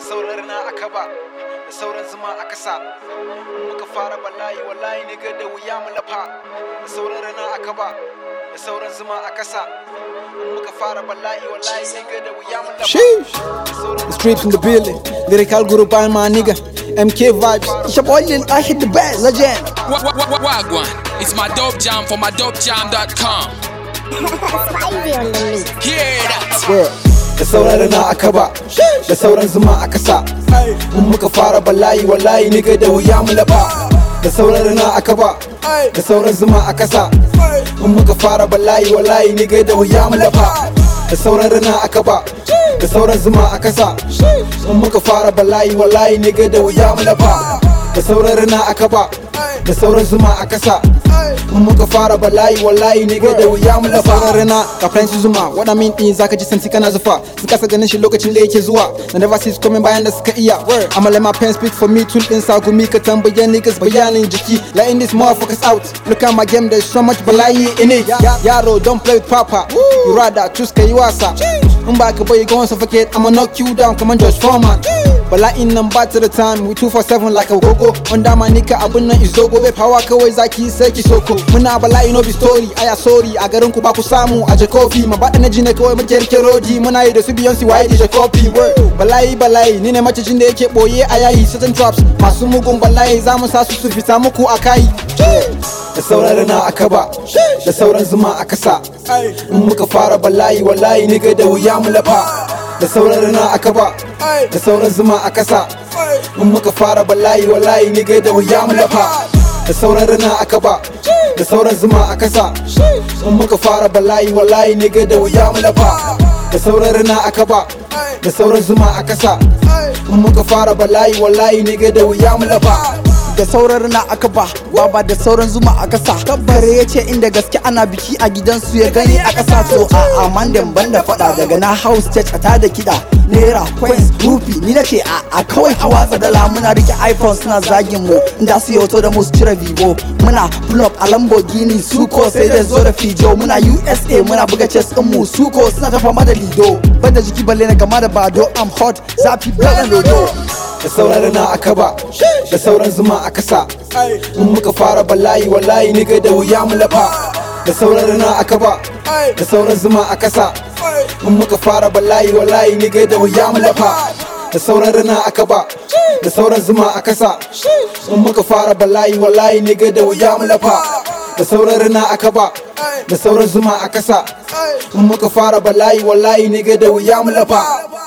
sauran rana a kaba da sauran zuma a kasa in muka fara bala'i wallahi ne ga da wuya mu lafa da sauran rana a kaba da sauran zuma a kasa in muka fara bala'i wallahi ne ga da wuya mu lafa Sheesh. The streets in the building. Lyrical guru by my nigga. MK vibes. It's your boy Lil I hit the best. Legend. Wa- wa- wa- Wagwan, it's my dope jam for my dopejam.com. Spivey on the mix. Hear that? Word. da sauran rana a kaba da sauran zuma a kasa in muka fara bala'i wallahi ne ga da wuya mu lafa da sauran rana a kaba da sauran zuma a kasa in muka fara bala'i wallahi ne ga da wuya mu lafa da sauran rana a kaba da sauran zuma a kasa in muka fara bala'i wallahi ne ga da wuya mu lafa da sauran rana a kaba da sauran zuma a kasa in muka fara bala'i wallahi ne ga da wuya mu lafa Sauran rana ga Prince Zuma What I mean din zaka ji santi kana zufa Sun kasa ganin shi lokacin da yake zuwa Na never see coming bayan da suka iya I'ma let my pen speak for me Tun din sa gumi ka tambaye niggas bayanin jiki Letting these motherfuckers out Look at my game there's so much bala'i in it Yaro don't play with papa You rather choose ka yi wasa In ba ka bai go on suffocate I'ma knock you down come on Josh Foreman Bala'in nan ba ta da time We 247 like a gogo Wanda ma nika abun nan is dogo Bai power kawai zaki sai ki soko Muna bala'i no be story Aya sorry a garin ku ba ku samu a Jakofi Ma baɗa na ji ne kawai muke rike rodi Muna yi da su Beyonce waye da Jakofi Bala'i bala'i ni ne macicin da yake boye a yayi Certain traps masu mugun bala'i za mu sa su su fita muku a kai da sauran rana a kaba da sauran zuma a kasa in muka fara bala'i wallahi ni ga da wuya mu lafa da sauran rana a kaba da sauran zuma a kasa in muka fara bala'i wallahi ni ga da wuya mu lafa da sauran rana a kaba da sauran zuma a kasa in muka fara bala'i wallahi ni ga da wuya mu lafa da sauran rana a kaba da sauran zuma a kasa in muka fara bala'i wallahi ni ga da wuya mu lafa da sauran rana aka ba baba da sauran zuma a kasa kabbare ya ce inda gaske ana biki a gidansu ya gani a kasa to a amandan banda fada daga na house church a tada kiɗa naira coins rufi ni nace a a kawai a watsa dala muna rike iphone suna zagin mu inda su yi hoto da mu su cire vivo muna pull up a lamborghini suko sai da zo da fijo muna usa muna buga chess din mu suko suna ta fama da lido banda jiki balle na gama da bado i'm hot zafi bala lodo da sauran rana a kaba da sauran zuma a kasa in muka fara bala'i wallahi ni ga da wuya mu lafa da sauran rana a kaba da sauran zuma a kasa in muka fara bala'i wallahi ni ga da wuya mu lafa da sauran rana a kaba da sauran zuma a kasa in muka fara bala'i wallahi ni ga da wuya mu lafa da sauran rana a kaba da sauran zuma a kasa in muka fara bala'i wallahi ni ga da wuya mu lafa